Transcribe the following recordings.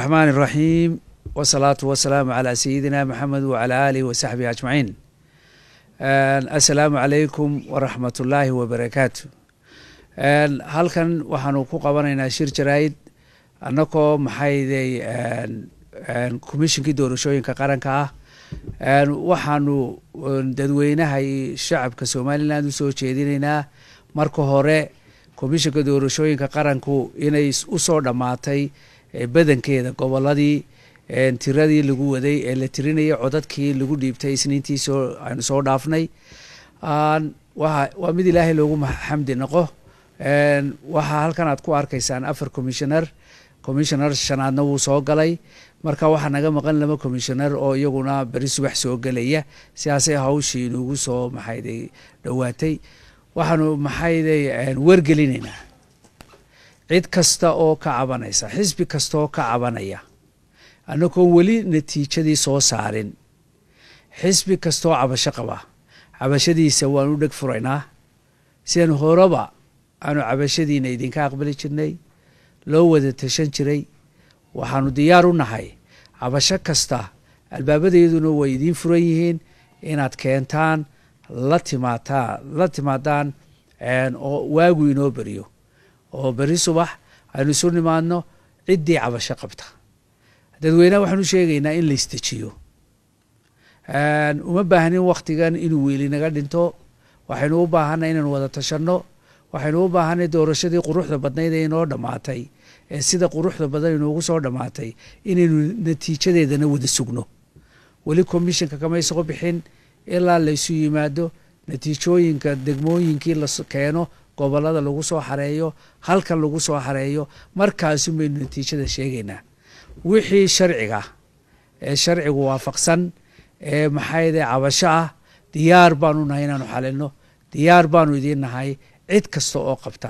الرحمن الرحيم والصلاة والسلام على سيدنا محمد وعلى آله وصحبه أجمعين السلام عليكم ورحمة الله وبركاته halkan waxaanu ku qabanaynaa shir jaraa'id annagoo maxayday komishinkii doorashooyinka qaranka ah waxaanu dadweynaha iyo shacabka somaliland usoo jeedinaynaa marka hore komishinka doorashooyinka qaranku inay usoo dhammaatay badankeeda goboladii tiradii lagu waday ee la tirinayay codadkii lagu dhiibtay isniintii soo aynu soo dhaafnay waa mid ilaahay loogu xamdi noqo waxaa halkan aad ku arkaysaan afar commissioner commissioner shanaadna wuu soo galay marka waxaa naga maqan laba commissioner oo iyaguna beri subax soo gelaya sidaasay hawshii inugu soo maxayday dhowaatay waxaanu maxayday wargelinaynaa cid kasta oo ka cabanaysa xisbi kasta oo ka cabanaya annagoon weli natiijadii soo saarin xisbi kastaoo cabasho qaba cabashadiisa waanu dheg furaynaa sidan horeba aanu cabashadiina idinka aqbali jirnay loo wada tashan jiray waxaanu diyaar u nahay cabasho kasta albaabadeeduna way idiin furan yihiin inaad keentaan la timaataan la timaadaan oo waagu inoo beriyo oo beri subax aynu isu nimaadno ciddii cabasho qabta dadweyneha waxaan u sheegaynaa in la istejiyo uma baahnin waktigan inuu weeli naga dhinto waxaynu u baahanay inaynu wada tashanno waxaynu u baahanay doorashadii quruxda badnayd ee inoo dhammaatay ee sida quruxda badan inoogu soo dhammaatay inaynu natiijadeedana wada sugno weli commissionka kamay soo bixin ilaa laysu yimaado natiijooyinka degmooyinkii la keeno gobolada lagu soo xareeyo halkan lagu soo xareeyo markaasun baynu natiijada sheegaynaa wixii sharciga ee sharcigu waafaqsan ee maxayde cabasho ah diyaar baanu nahay inaanu xalino diyaar baanu idiin nahay cid kasta oo qabta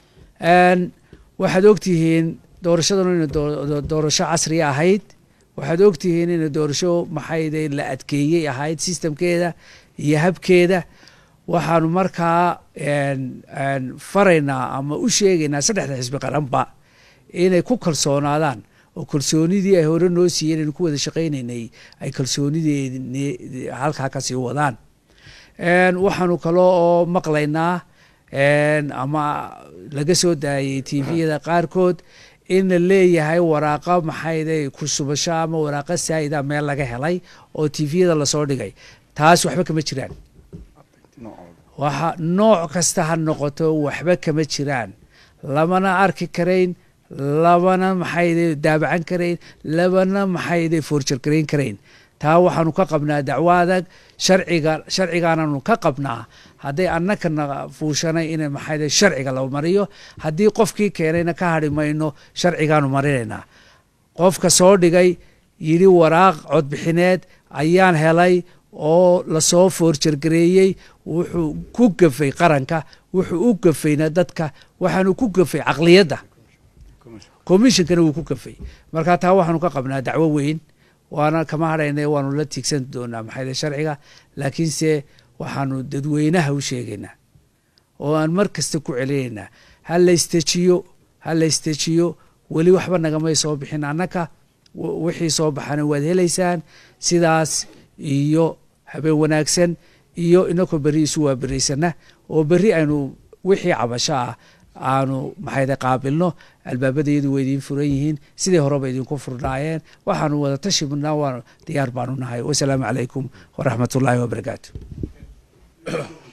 waxaad ogtihiin doorashadanu ina doorasho casriya ahayd waxaad ogtihiin ina doorasho maxayde la adkeeyey ahayd sistamkeeda iyo habkeeda waxaanu markaa faraynaa ama u sheegaynaa saddexda xisbi qaranba inay ku kalsoonaadaan oo kalsoonidii ay hore noo siiyeen aynu ku wada shaqaynaynay ay kalsoonideed halkaa kasii wadaan waxaanu kaloo oo maqlaynaa ama laga soo daayay tviyada qaarkood in la leeyahay waraaqa maxayday ku subasho ama waraaqa saa'ida meel laga helay oo tviyada lasoo dhigay taas waxba kama jiraan waxa nooc kasta ha noqoto waxba kama jiraan lamana arki karayn labana maxayde daabacan karayn labana maxayde foorjar garayn karayn taa waxaanu ka qabnaa dacwo adag sharciga sharcigaananu ka qabnaa hadday annakana fuushanay in maxayde sharciga la mariyo haddii qofkii keenayna ka hadhi mayno sharcigaanu marinaynaa qofka soo dhigay yidhi waraaq codbixineed ayaan helay oo lasoo foorjargareeyey wuxuu ku gafay qaranka wuxuu u gafayna dadka waxaanu ku gafay caqliyadda commissionkana wuu ku gafay marka taa waxaanu ka qabnaa dacwo weyn waana kama hadhayna waanu la tiigsan doonaa maxayde sharciga laakiinse waxaanu dadweynaha u sheegaynaa oo aan mar kasta ku celinaynaa ha la istejiyo ha la istejiyo weli waxba nagamay soo bixin annaka wixii soo baxana waad helaysaan sidaas iyo habeen wanaagsan iyo inakoo berri isu waaberaysana oo berri aynu wixii cabasho ah aanu maxayde qaabilno albaabadeedu way idiin furan yihiin sidii horeba idinku furnaayeen waxaanu wada tashi midnaa waa diyaar baanu nahay wasalaamu calaykum waraxmat ullaahi wabarakaatu